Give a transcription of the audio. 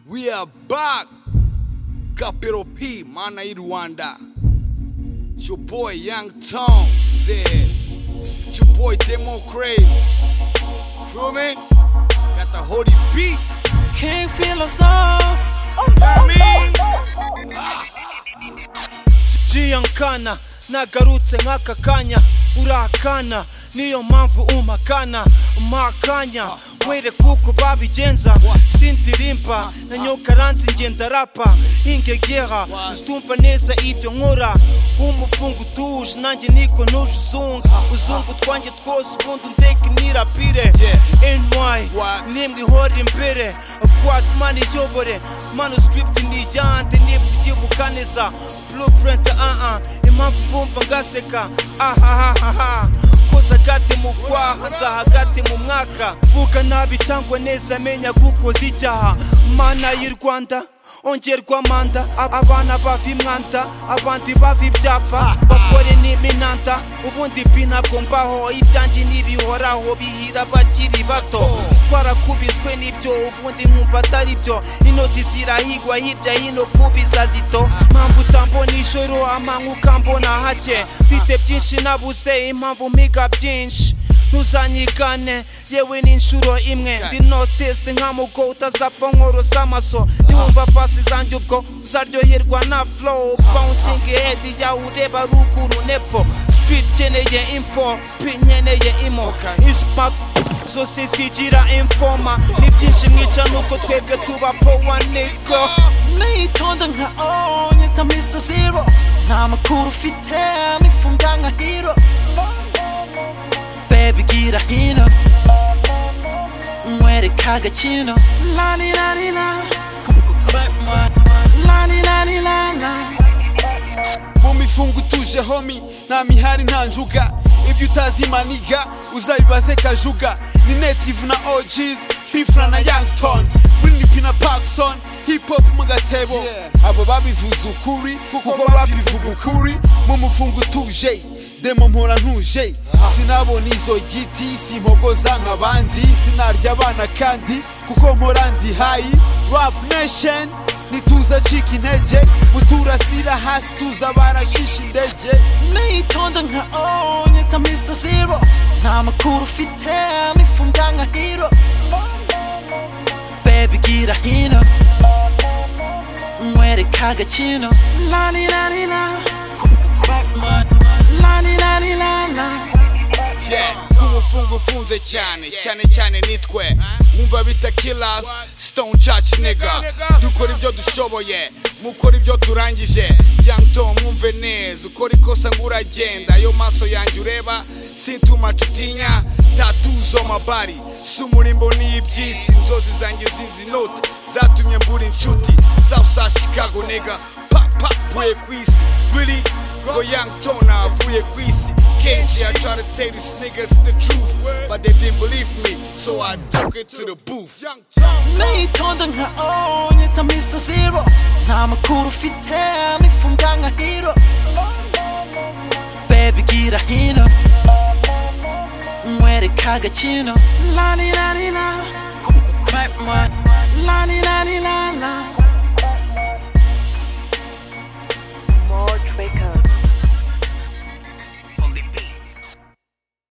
we are back. Capital P, mana i Rwanda. It's your boy Young Tone said. It's your boy Demo Craze. Feel me? Got the holy beat. Can't feel us off. jiyankana nagarutse nk'aka kanya urakana niyo mpamvu umpakana makanya wereka uko babigenza sindirimba na nyokaransi ngenda rapa ingegera situmva neza ibyo nkora nk'umufungo utuje nanjye niko nuje uzunga uzunga utwanjye twose ubundi undeke nirapire ny What? nimwe ihora imbere kwat mani iyobore manuscript ni iyande nibwo ibyibukaniza blueprint aha impamvu bumva ngaseka ahahahaha koza hagati mu kwaha za hagati mu mwaka vuga nabi cyangwa neza menya gukoza icyaha mana y'i rwanda ongerwa manda Ab- abana bava imwanda abandi bava ibyapa bakore n'iminanda ubundi bi ntabwo mbaho ibyanjye ntibihoraho bihira bakiri bato twarakubiswe n'ibyo ubundi nkumva atari byo inoti zirahigwa hirya hino ku bizazito mpamvu utambona ijoro amanku ukambona hake mfite byinshi nabuze impamvu mpiga byinshi ntuzanyigane yewe n'inshuro imwe ndi notesite nkamugo utazapfa nkorosa amaso niwumva pasi zanjye ubwo uzaryoherwa na flow bouncing head yawe ureba ruguru nepfo street nkeneye info p nkeneye imo isma zose zigira infoma ni byinshi mwica nuko twebwe tuba powa niko nitonda nka o nyita mr zero nta makuru ufite nifunga nka hero bebi gira hino mwereka agakino laninanina laninanina mu mifungo utuje homi nta mihari nta njuga ibyo utazi maniga uzabibaze kajuga ni native na ogs hifra na yangton burinipi na parkson hip hop mu gatebo abo babivuze ukuri kuko babivuga ukuri mu mufungo utuje demo mpora ntuje sinabona izo giti simpogoza nk'abandi sinarya abana kandi kuko mpora ndi hayi rap nation ntituza cika intege muturasira hasi tuza baracisha indege nitonda nka o nyita mr zero nta makuru ufite nifunga nka hero bebi gira hino mwereka agakino laninanina laninanina umufungo ufunze cyane cyane cyane nitwe wumva bita killers stone church nigga dukora ibyo dushoboye mukora ibyo turangije young tom mwumve neza ukora ikosa ngo uragenda ayo maso yanjye ureba sintuma utinya tatuzo mabari si umurimbo n'iby'isi inzozi zanjye zinzi nota zatumye mbura inshuti south sa chicago nigga pa pa mvuye ku isi really ngo young tom navuye ku isi kenshi I try to tell these niggas the truth, but they didn't believe me, so I took it to the booth. Young nitonda nka o nyita mr zero nta makuru ufite nifunga nka hero bebi gira hino mwereka agakino laninanina laninanina